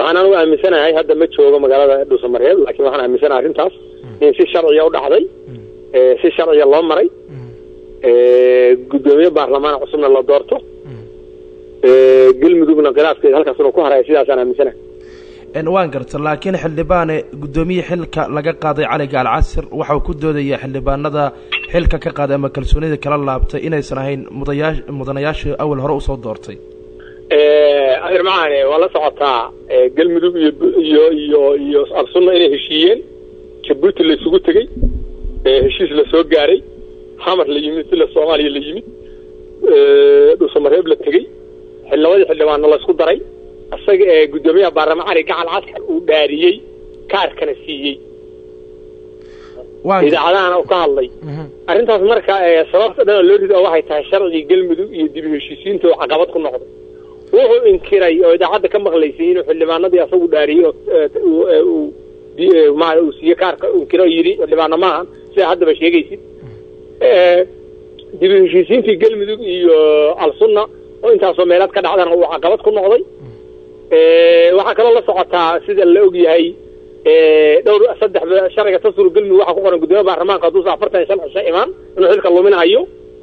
waxaan anugu aaminsanahay hadda ma joogo magaalada dhuusamareeb laakiin waxaan aaminsanahay arrintaas in si sharciya u dhacday si sharciya loo maray guddoomiye baarlamaan cusubna la doorto galmudugna khilaafkeeda halkaas inuu ku haraya sidaasaan aaminsanahay waan garta laakiin xildhibaane guddoomiye xilka laga qaaday cali gaal casir waxau ku doodaya xildhibaanada xilka ka qaaday ama kalsoonida kala laabtay inaysan ahayn mudayaa mudanayaashii awal hore usoo doortay adeer macaane waa la socotaa galmudug iyo iyo iyo iyo absunna inay heshiiyeen jabuuti la isugu tegey heshiis la soo gaaray xamar la yimid sila soomaaliya la yimid dhuusamareeb la tegey labadii xildhibaanna la isku daray isaga ee guddoomiyaha baarlamaan cali gacal caskar uu dhaariyey kaarkana siiyey idaacadahana uu ka hadlay arrintaas marka sababta dhan oo loo rido waxay tahay sharcigii galmudug iyo dib heshiisiinta oo caqabad ku noqday wuxuu inkiray oo idaacadda ka maqlaysay inuu xildhibaanadii asagu dhaariyey oo uu siiye kaarka inkiro oo yidhi xildhibaano maaha sidaa haddaba sheegaysid dib heshiisiintii galmudug iyo alsunna oo intaasoo meelaad ka dhacdana uu caqabad ku noqday waxaa kaloo la socotaa sida la og yahay dhowr saddex sharciga tasur galmudug waxaa ku qoran guddoomiya baarlamaanka hadduusa afartan iyo shan cisho imaan inuu xilka luminayo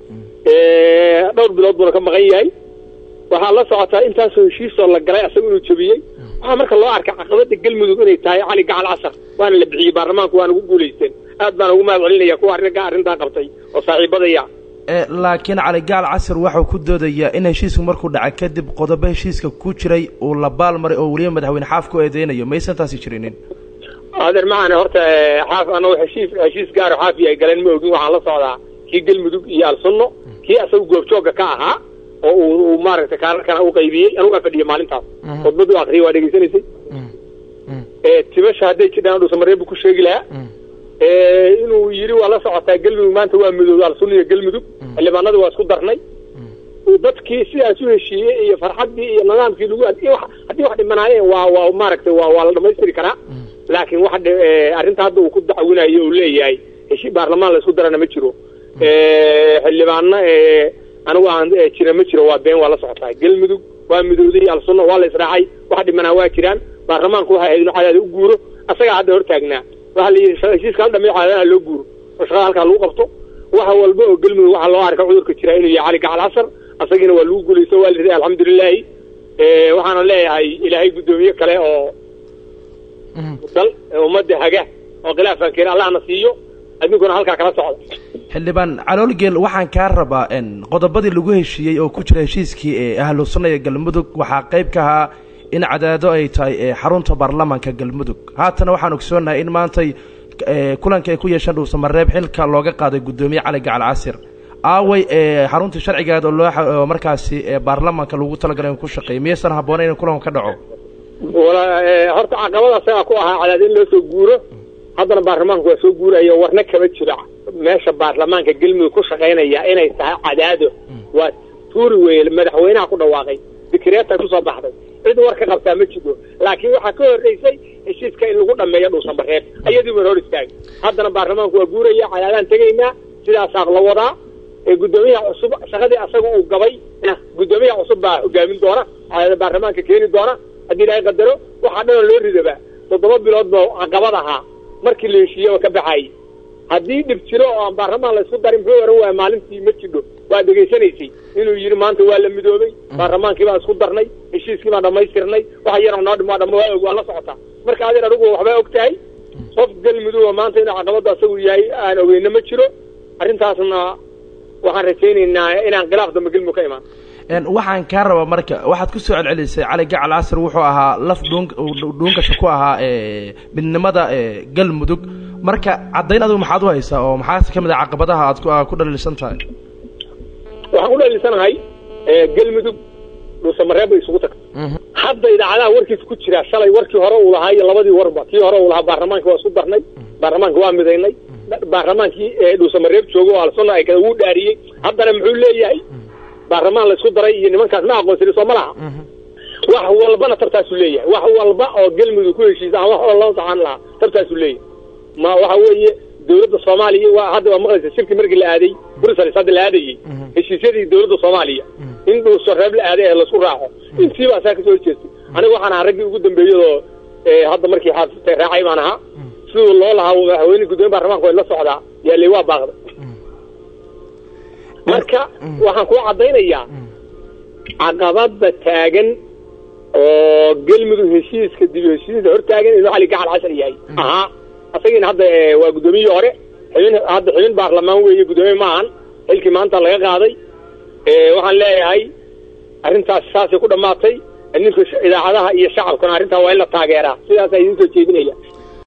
dhowr bilood buuna ka maqan yahay waxaa la socotaa intaasoo heshiisoo la galay asaga inuu jabiyey waxaa marka loo arkay caqabada galmudug inay tahay cali gacal casar waana la bixiyey baarlamaanku waana ugu guulaysteen aad baan ugu mahad celinaya kuwa arrinka arrintaa qabtay oo saaxiibadaya laakiin cali gaal casir waxau ku doodayaa in heshiisku markuu dhacay kadib qodobo heshiiska ku jiray uu la baalmaray oo weliba madaxweyne xaaf ku eedeynayo maysan taasi jirinin adeer macane horta xaaf anagu heshiis heshiis gaaro xaafi ay galeen ma ogin waxaan la socdaa kii galmudug iyo alsunno kii asaga goobjooga ka ahaa oo uu maaragtay kaararkana u qaybiyey anugaa fadhiya maalintaas khudbadu akriyay waa dhegaysanaysay tibasha hadday jidhaan dhuusamareebu ku sheegi lahaa inuu yidhi waa la socotaa galmudug maanta waa midooda alsunna iyo galmudug xildhibaanadii waa isku darnay dadkii sidaas u heshiiyey iyo farxaddii iyo nidaamkii lagu haddii wax dhimanaayeen waa waa maaragtay waa waa la dhamaystiri karaa laakiin wax arrinta hadda uu ku dacwinayo uu leeyahay heshi baarlamaan la isku darana ma jiro xildhibaano anigu aan jira ma jiro waa been waa la socotaa galmudug waa midooday alsunna waa la israacay wax dhimanaa waa jiraan baarlamaanku waxa ahayd inuu cadaada u guuro asagaa hadda hortaagnaa waxaa la yidhi heshiiska hal dhamay cadaadaha loo guuro oo shaqada halkaa lagu qabto waxa walba oo galmudug waxaa loo arka cudurka jira inuu yahay cali gacal casar asagiina waa lagu guulaysto waa la riday alxamdulilaahi waxaana leeyahay ilaahay guddoomiye kale oo dal ummadda haga oo khilaafkan keena allahna siiyo adinkuna halkaa kala socda xildhibaan caloolgeel waxaan kaa rabaa qodobadii lagu heshiiyey oo ku jira heshiiskii ee ahlu sunna iyo galmudug waxaa qayb ka ahaa in cadaado ay tahay xarunta baarlamaanka galmudug haatana waxaan ogsoonahay in maantay kulanka ay ku yeesheen dhuusamareeb xilka looga qaaday guddoomiye cali gacal casir aaway xaruntii sharcigeed oo loo markaasi baarlamaanka lagu talagalay in ku shaqeeyo miyaysan habboonayn in kulanka ka dhaco horta caqabada asagaa ku ahaa cadaado in loo soo guuro haddana baarlamaanku waa soo guuraya warna kama jiro meesha baarlamaanka galmudug ku shaqaynaya inay tahay cadaado waa tuuri weye madaxweynaha ku dhawaaqay dikreeta kusoo baxday cid war ka qabtaa ma jiro laakiin waxaa ka horreysay heshiiska in lagu dhameeyo dhuusamareeb ayadii ban hor istaagay haddana baarlamaanku waa guuraya cadaadaan tegaynaa sidaasaa la wadaa guddoomiyaha cusub shaqadii asaga uu gabay guddoomiyaha cusub baa hogaamin doona cadaada baarlamaanka keeni doona haddii ilaahay qadaro waxaa dhanoo loo ridaba toddoba bilood ba caqabad ahaa markii la heshiiye oo ka baxaayay haddii dhib jiro oo aan baarlamaan la isku darin muxuu ohan waaya maalintii ma jidho waa dhegaysanaysay inuu yidhi maanta waa la midoobay baarlamaankii baan isku darnay heshiiskii baan dhammaystirnay waxa yaroo noo dhimo dhama waa og waa la socotaa marka adeer adigu waxbaa og tahay qof galmudug oo maanta inuu caqabadda asagu yahay aan ogeyno ma jiro arrintaasna waxaan rajaynaynaa inaan khilaaf dambe galmudug ka imaan waxaan kaa rabaa marka waxaad ku soo celcelisay cali gacal casir wuxuu ahaa laf dhuun dhuunkasha ku ahaa midnimada galmudug marka caddayn adigu maxaad u haysaa oo maxaa ka mid a caqabadaha aad ku dhaliilsan tahay waxaan ku dhaliilsanahay galmudug dhuusamareeb bay isugu tagtay hadda idaacadaha warkiisa ku jira shalay warkii hore uu lahaa iyo labadii warba kii hore uu lahaa baarlamaanka waa isku darnay baarlamaanka waa midaynay baarlamaankii dhuusamareeb jooga oo alsunna ay kala wuu dhaariyey haddana muxuu leeyahay baarlamaan la isku daray iyo nimankaas ma aqoonsani soo ma laha wax walbana tabtaasuu leeyahay wax walba oo galmudug ku heshiisa aan wax oo loo saxan lahaa tabtaasuu leeyahay ma waxa weeye dawladda soomaaliya waa hadda waa maqlaysa shirki markii la aaday brussels hadda la aadayey heshiisyadii dawladda soomaaliya in dhuusareeb la aaday ee laisku raaco intiibaa saa kasoo horjeestay aniga waxaan ahaa raggii ugu dambeeyadoo hadda markii xaafistay raacay baan ahaa siduu loo lahaa madaxweyne guddoomiye baarlamaanka way la socdaa yaaley waa baaqday marka waxaan kuu caddaynayaa caqabada taagan oo galmudug heshiiska dib heshiiska hor taagan inuu cali gacal cashar yahay ahaa asagiina hadda waa guddoomiyihii hore xubin hadda xubin baarlamaan weeye guddoomiye maahan xilkii maanta laga qaaday waxaan leeyahay arrintaas saasay ku dhammaatay ninka idaacadaha iyo shacabkuna arrintaa waa in la taageeraa sidaasaa idiin soo jeedinaya